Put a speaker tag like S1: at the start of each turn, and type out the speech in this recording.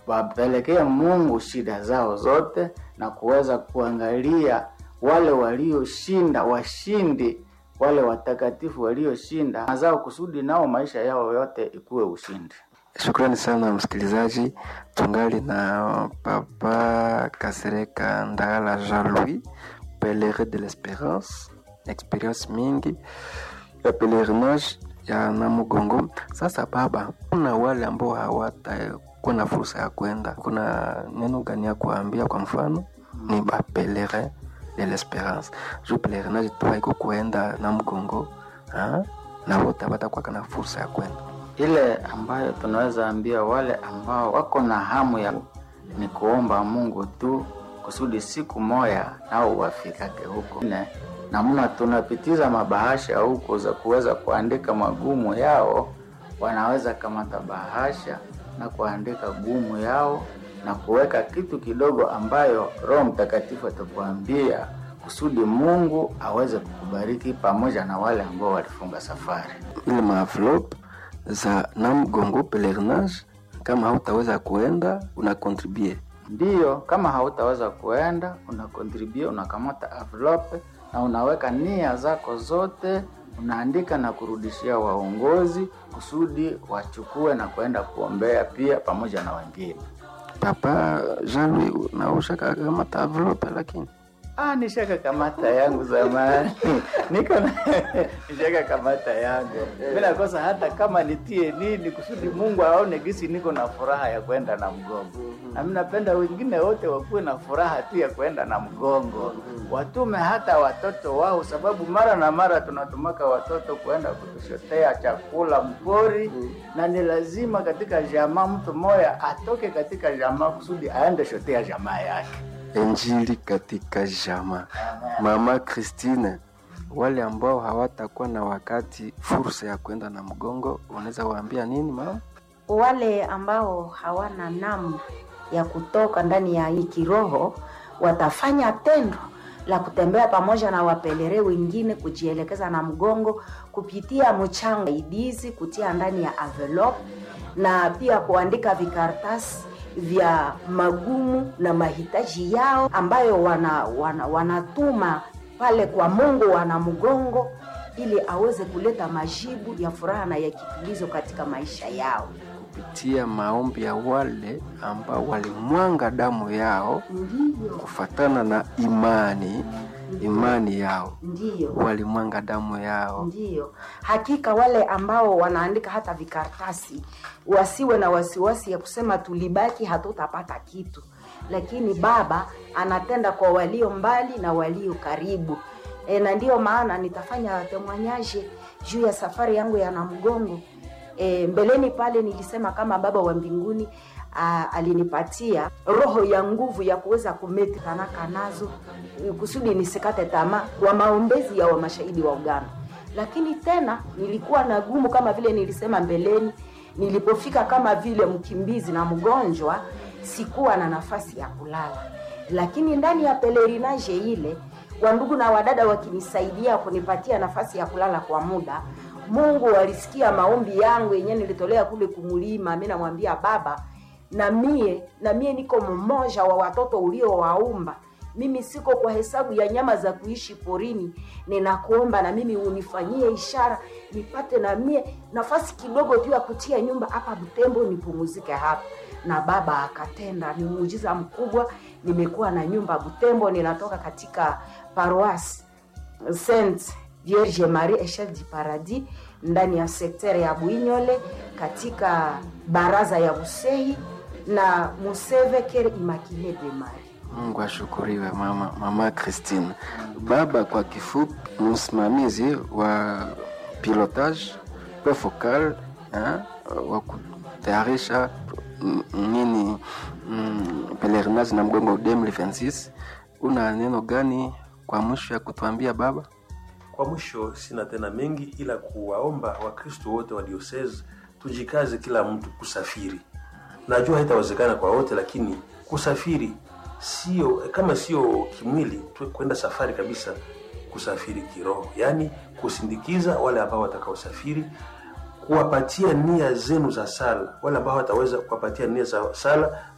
S1: wapelekee Mungu shida zao zote na kuweza kuangalia wale walioshinda, washindi, wale watakatifu walioshinda mazao, kusudi nao maisha yao yote ikuwe ushindi.
S2: Shukrani sana msikilizaji, tungali na Papa Kasereka Ndala Jean-Louis, pelerin de l'Esperance, experience mingi ya pelerinage ya Namugongo. Sasa baba, kuna wale ambao hawatakuwa na fursa ya kwenda, kuna neno gani ya kuambia? Kwa mfano ni ba pelerin de l'Esperance, juu pelerinage tu haiko kuenda Namugongo ha? na wote hawatakuwa na fursa ya kwenda
S1: ile ambayo tunaweza ambia wale ambao wako na hamu ya ni kuomba Mungu tu kusudi siku moya nao wafikake huko. Ne, namna tunapitiza mabahasha huko za kuweza kuandika magumu yao, wanaweza kamata bahasha na kuandika gumu yao na kuweka kitu kidogo ambayo Roho Mtakatifu atakuambia kusudi Mungu aweze kukubariki pamoja na wale ambao walifunga safari
S2: ile maenvelope za Namugongo pelerinage. Kama hautaweza kuenda una contribue
S1: Ndiyo, kama hautaweza kuenda una contribute, unakamata envelope na unaweka nia zako zote, unaandika na kurudishia waongozi kusudi wachukue na kwenda kuombea pia pamoja na wengine.
S2: Papa Jean-Louis naushaka kamata envelope lakini
S1: Ah, nishaka kamata yangu zamani niko na nishaka kamata yangu mimi nakosa hata kama nitie nini kusudi Mungu aone gisi niko na furaha ya kwenda na mgongo, na mimi napenda wengine wote wakuwe na furaha tu ya kwenda na mgongo, watume hata watoto wao, sababu mara na mara tunatumaka watoto kwenda kutushotea chakula mpori, na ni lazima katika jamaa mtu moya atoke katika jamaa kusudi aende shotea jamaa yake.
S2: Injili katika jama. Mama Christine, wale ambao hawatakuwa na wakati fursa ya kwenda na mgongo, unaweza waambia nini mama?
S3: wale ambao hawana namu ya kutoka ndani ya hii kiroho watafanya tendo la kutembea pamoja na wapelere wengine kujielekeza na mgongo kupitia mchanga idizi kutia ndani ya envelope na pia kuandika vikaratasi vya magumu na mahitaji yao ambayo wana, wana, wanatuma pale kwa Mungu wana mgongo ili aweze kuleta majibu ya furaha na ya kitulizo katika maisha yao.
S2: Kupitia maombi ya wale ambao walimwanga damu yao
S3: Ndiyo,
S2: kufatana na imani imani yao,
S3: ndiyo.
S2: walimwanga damu yao.
S3: Ndiyo, hakika wale ambao wanaandika hata vikaratasi wasiwe na wasiwasi ya kusema tulibaki hatutapata kitu, lakini Baba anatenda kwa walio mbali na walio karibu. E, na ndiyo maana nitafanya temwanyaje juu ya safari yangu ya Namgongo. E, mbeleni pale nilisema kama Baba wa mbinguni a, alinipatia roho ya nguvu ya kuweza kumeti tanaka nazo e, kusudi nisikate tamaa kwa maombezi ya wa mashahidi wa Uganda. Lakini tena nilikuwa na gumu kama vile nilisema mbeleni, nilipofika kama vile mkimbizi na mgonjwa, sikuwa na nafasi ya kulala, lakini ndani ya pelerinage ile wandugu na wadada wakinisaidia kunipatia nafasi ya kulala kwa muda Mungu alisikia maombi yangu yenyewe nilitolea kule kumulima. Mimi namwambia Baba, na mie na mie niko mmoja wa watoto uliowaumba. Mimi siko kwa hesabu ya nyama za kuishi porini. Ninakuomba na mimi unifanyie ishara nipate na mie nafasi kidogo tu ya kutia nyumba hapa Butembo, nipumuzike hapa. Na Baba akatenda, ni muujiza mkubwa. Nimekuwa na nyumba Butembo, ninatoka katika paroisse Saint Vierge Marie Echelle du Paradis ndani ya sektere ya Bwinyole katika baraza ya Busehi na Museve Kere Immaculée de Marie.
S2: Mungu ashukuriwe mama, mama Christine. Baba kwa kifupi, msimamizi wa pilotage pe focal eh, wa kutayarisha mm, nini mm, pelerinage na mgongo 2026 una neno gani kwa mwisho ya kutuambia baba?
S4: Kwa mwisho, sina tena mengi ila kuwaomba Wakristo wote wa diocese tujikaze, kila mtu kusafiri. Najua haitawezekana kwa wote, lakini kusafiri sio kama sio kimwili tu, kwenda safari kabisa, kusafiri kiroho, yaani kusindikiza wale ambao watakaosafiri, kuwapatia nia zenu za sala. Wale ambao wataweza kuwapatia nia za sala,